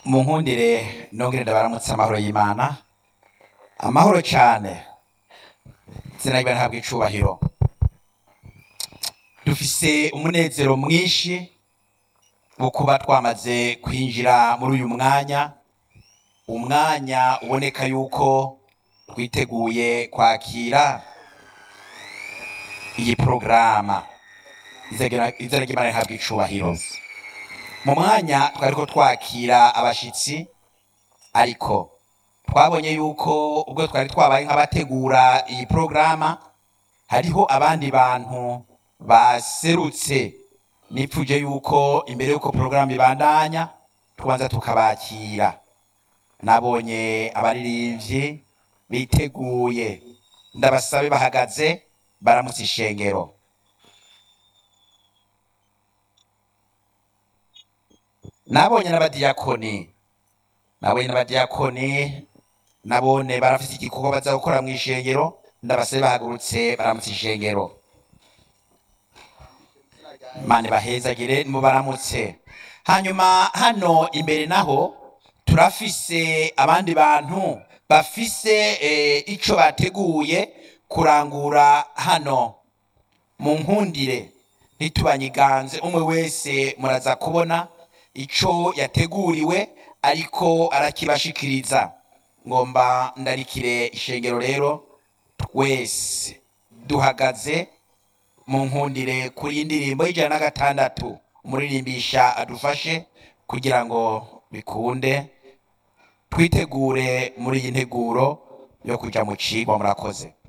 mu nkundire nongere ndabaramutse amahoro y'imana amahoro cyane izina ryiwe ntabwo icubahiro dufise umunezero mwinshi wo kuba twamaze kwinjira muri uyu mwanya umwanya uboneka yuko twiteguye kwakira iyi porogaramu izina ry'imana ntabwo icubahiro mu mwanya twari ko twakira abashitsi ariko twabonye yuko ubwo twari twabaye nk'abategura iyi porogaramu hariho abandi bantu baserutse nipfuje yuko imbere yuko porogaramu ibandanya tubanza tukabakira nabonye abaririmbyi biteguye ndabasabe bahagaze baramutse ishengero nabonye n'abadiyakoni nabonye n'abadiyakoni nabone barafite igikorwa baza gukora mu ishengero ndabasabe bahagurutse baramutse ishengero mane bahezagire mubaramutse hanyuma hano imbere naho turafise abandi bantu bafise eh, ico bateguye kurangura hano mu nkundire ntitubanyiganze umwe wese muraza kubona ico yateguriwe ariko arakibashikiriza ngomba ndarikire ishengero rero wese duhagaze mu nkundire kuri indirimbo y'ijana na gatandatu umuririmbisha adufashe kugira ngo bikunde twitegure muri iyi nteguro yo kuja mu cigwa murakoze